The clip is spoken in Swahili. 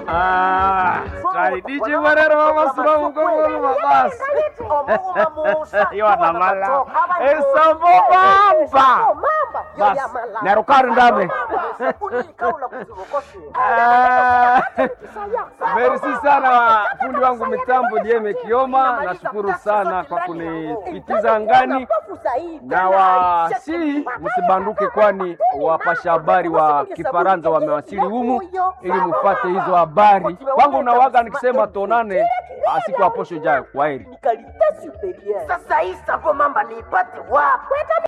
Ah, kali DJ Marero mama sura mgongo mabasi. Yona mala. Esambo bamba. Bas, nerukari ndame. Ah, Merci sana fundi wangu mitambo Dieme Kioma, nashukuru sana kwa kunipitiza angani na wasi msibanduke, kwani wapasha habari wa Kifaransa wamewasili humu ili mufate hizo habari. Kwangu nawaga nikisema tonane siku ya posho ijayo. Kwaheri. Sasa hii savo mamba niipate wapi?